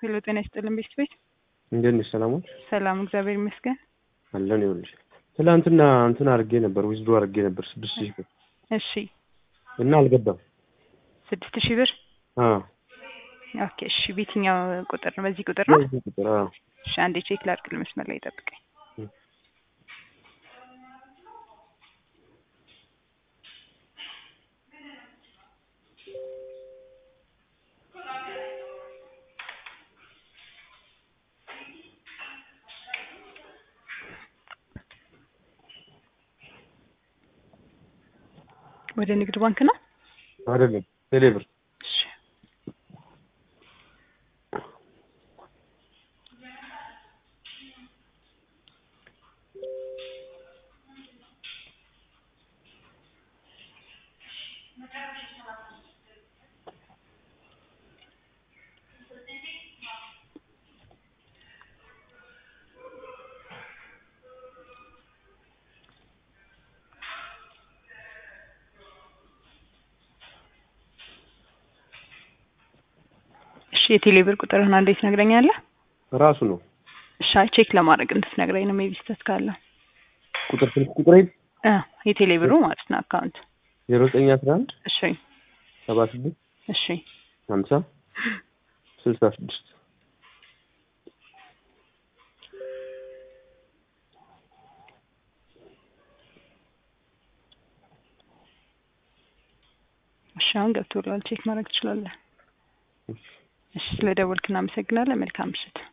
ሄሎ ጤና ይስጥልን ቤት ቤት እንዴት ነሽ? ሰላም ዋልሽ? ሰላም እግዚአብሔር ይመስገን። አለን ይኸውልሽ፣ ትናንትና እንትን አድርጌ ነበር ዊዝዶ አድርጌ ነበር ስድስት ሺህ ብር እሺ እና አልገባም። ስድስት ሺህ ብር አዎ ኦኬ። እሺ በየትኛው ቁጥር ነው? በዚህ ቁጥር ነው? በዚህ ቁጥር አዎ። እሺ አንዴ ቼክ ላድርግ። መስመር ላይ ጠብቀኝ። እም። ወደ ንግድ ባንክ ነው? አይደለም ቴሌብር እሺ እሺ የቴሌ ብር ቁጥርህን አንዴ ትነግረኛለህ? ራሱ ነው እሺ አይ ቼክ ለማድረግ እንድትነግረኝ ነው። ሜቢ ስህተት ካለ ቁጥር ስልክ ቁጥር እ የቴሌ ብሩ ማለት ነው አካውንት። ዜሮ ዘጠኝ አስራ አንድ እሺ ሰባ ስድስት እሺ ሀምሳ ስልሳ ስድስት እሺ አሁን ገብቶላል። ቼክ ማድረግ ትችላለህ። እሺ ስለ ደወልክ እናመሰግናለን። መልካም ምሽት።